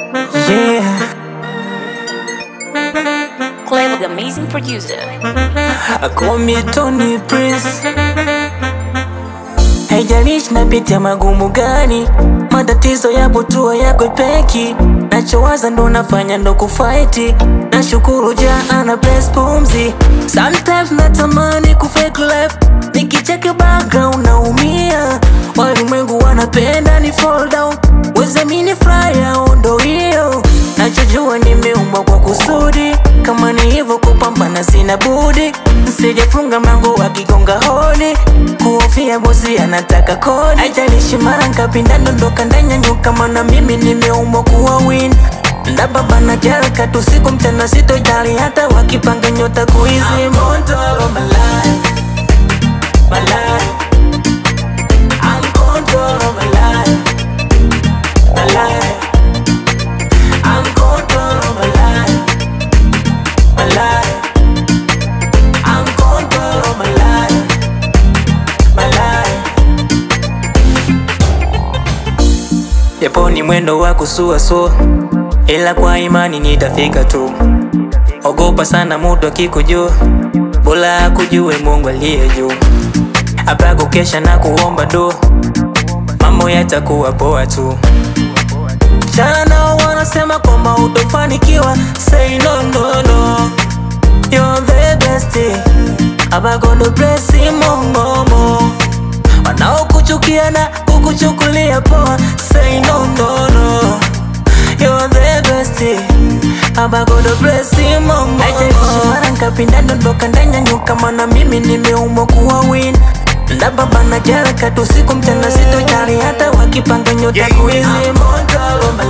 Yeah, Play with the amazing producer. call me Tony Prince. Haijalishi napitia magumu gani, matatizo yapo tu yakwepeki. Nachowaza ndo nafanya ndo kufaiti, nashukuru ja ana bless pumzi. Sometimes natamani kufake life, nikicheki background naumia. Walimwengu wanapenda ni fall down, wezamini fly yao ndo hiyo. Nachojua nimeumbwa kwa kusudi, kama ni hivyo kupambana sina budi. Sijafunga mlango wakigonga hodi, kuhofia bosi anataka kodi. Haijalishi mara ngapi ndadondoka ndanyanyuka, maana mimi nimeumbwa kuwa win. Ndababana kiharakati usiku mchana, sitojali hata wakipanga nyota kuizima. Control of my life, my life. I'm control of my life, my life. I'm control of my life, my life. I'm control of my life, my life. Japo ni mwendo wa kusuasua, ila kwa imani nitafika tu. Ogopa sana muda akikujua, bora akujue Mungu aliye juu. Hapa kukesha na kuomba dua, mambo yatakuwa poa tu. Chana nao wanasema kwamba utofanikiwa, say no no no, you're the best. Abagondo bless mongomo, wanaokuchukia na kukuchukulia poa, say no no no, you're the best. Abagondo bless mongomo, haijalishi mara ngapi ndadondoka ndanyanyuka, maana mimi nimeumbwa kuwa win Ndababana kiharakati usiku mchana, sitojali hata wakipanga nyota kuizima. Control of my